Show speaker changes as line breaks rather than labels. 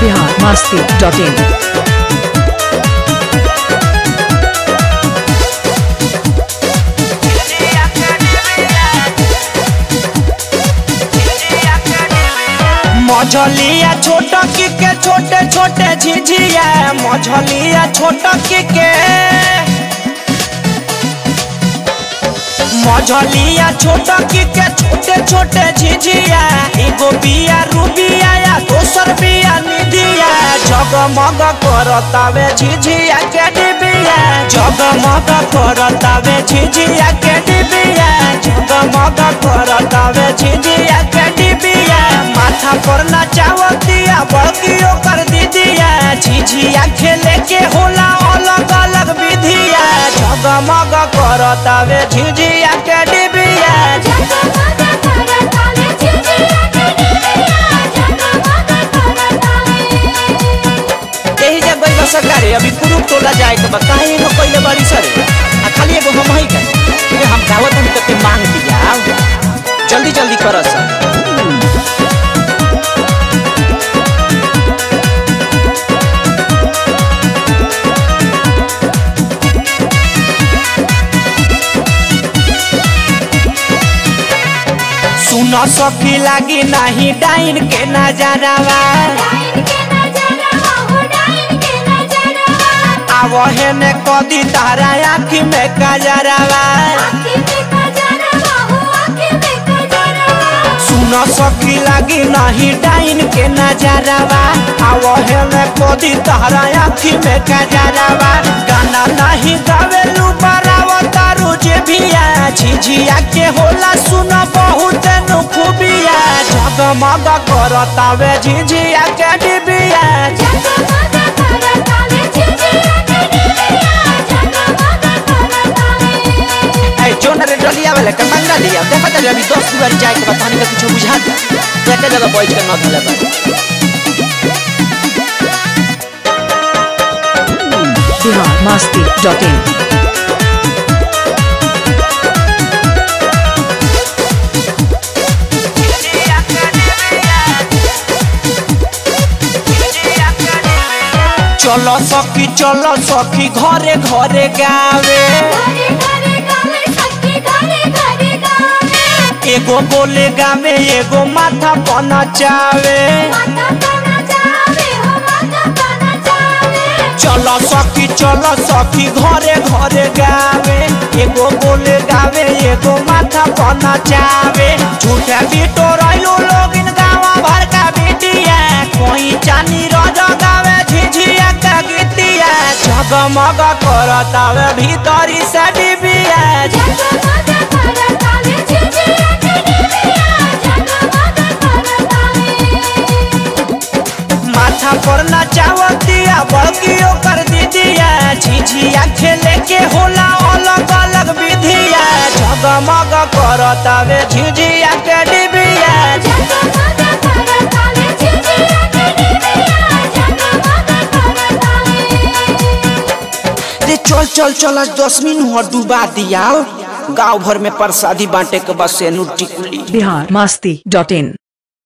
Bihar Masti dot in
मझलिया छोट की के छोटे छोटे झिझिया मझलिया छोट की के मझलिया छोट की के छोटे छोटे झिझिया एगो बिया रूबिया या दोसर बिया निधिया जगमग करतावे झिझिया के डिबिया जगमग करतावे झिझिया के डिबिया जगमग करतावे झिझिया के डिबिया माथा पर नचावतिया बड़कियो कर दीदिया झिझिया खेले के होला अलग अलग विधिया जगमग करतावे झिझिया के डिबिया यही जब गई बस सरकारी अभी कुरुप टोला जाए के बा काहे न कइले बाड़ी सर आ खाली एगो हम ही के फिर हम गावत हम तके मांग दिया जल्दी जल्दी कर सर सुन सखी लागी नाही डाइन के नजरवा आवहे ने कदी तारा आँखी में कजरवा सुन सखी लागी नहीं डाइन के नजरवा आवहे ने कदी तारा आँखी में कजरवा गाना नहीं गावेलू बरावा तारू जे भिया झिझिया के होला सुन बहुत नु खूबिया जगमग करतावे झिझिया के डिबिया ए जोन रे डलिया वाले के मंगा लिया देखा जा अभी 10 बार जाए के बताने का कुछ बुझा दे एक जगह बैठ के न धले बा
बिहार मस्ती डॉट इन
चलो सखी चलो सखी घरे घरे गावे एगो बोले गावे एगो माथा पना चावे चलो सखी चलो सखी घरे घरे गावे एगो बोले गावे एगो माथा पना चावे झूठा बिटो रहिलो लोग इन गावा भर का बिटिया कोई चानी रोज गावे झिझिया का गीतिया जगमग करतावे भीतरी से डिबिया माथा पर नचावतिया बड़कियो कर दीदिया झिझिया खेले के होला अलग अलग विधिया जगमग करतावे झिझिया के डिबिया रे चल चल चल आज दस मिनट डुबा दिया गांव भर में प्रसादी बांटे के बस से टिकुली
बिहार मस्ती डॉट इन